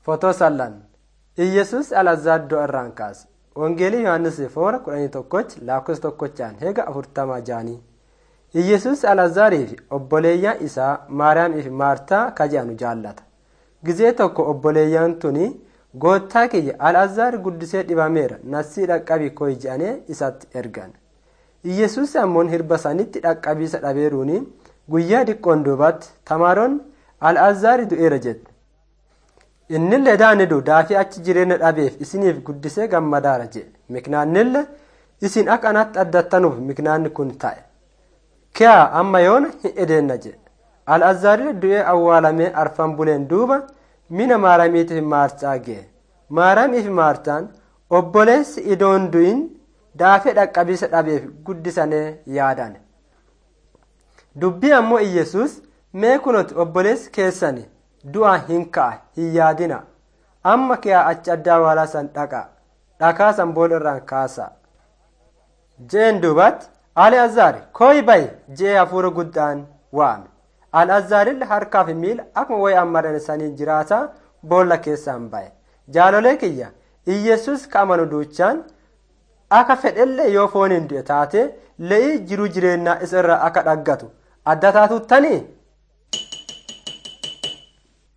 Fotoo sallan Iyyesuus Alazaaddoo irraan kaase. Wangeelii Yohaannis foora kudhanii tokkochi lakkoofsa tokkochaan heega afurtamaa jaanii. Iyyesuus Alazaarii fi obboleeyyan isaa Maariyaamii fi Maartaa kaje'anu jaallata. Gizee tokko obboleeyyan tuni goottaa kiyya Alazaar guddisee dhibameera nassii dhaqqabii koyi je'anii isatti ergan. Iyyesuus ammoo hirba sanitti dhaqqabiisa dhabeeruuni guyyaa diqqoon duubatti tamaaroon Alazaari du'eera jette. Innillee daanidu daafii achi jireenya dhabeef isiniif guddisee gammadaara jedhe. Miknaannille isin akka anatti addattanuuf miknaanni kun ta'e. Kiyaa amma yoona hin edeenna jedhe. Al'aazaarii du'ee awwaalamee arfan buleen duuba mina maaramiitiif maartaa ga'e. Maaramiif maartaan obboleessi idoon du'in daafee dhaqqabiisa dhabeef guddisanii yaadan. Dubbii ammoo Iyyesuus mee kunoti obboleessi keessani du'a hin ka'a hin yaadina amma kiyaa achi addaa awwaalaa san dhaqa dhakaa san booda irraan kaasa. Jeen duubatti Al'aazaar kooyi bayi jee hafuura guddaan waame. Al'aazaarille harkaa fi miila akkuma wayi ammaran sanii jiraataa boolla keessaan baye. Jaalolee kiyya Iyyesuus ka amanu duuchaan akka fedhellee yoo fooniin du'e taate le'ii jiruu jireenyaa isa irraa akka dhaggatu adda taatuuttanii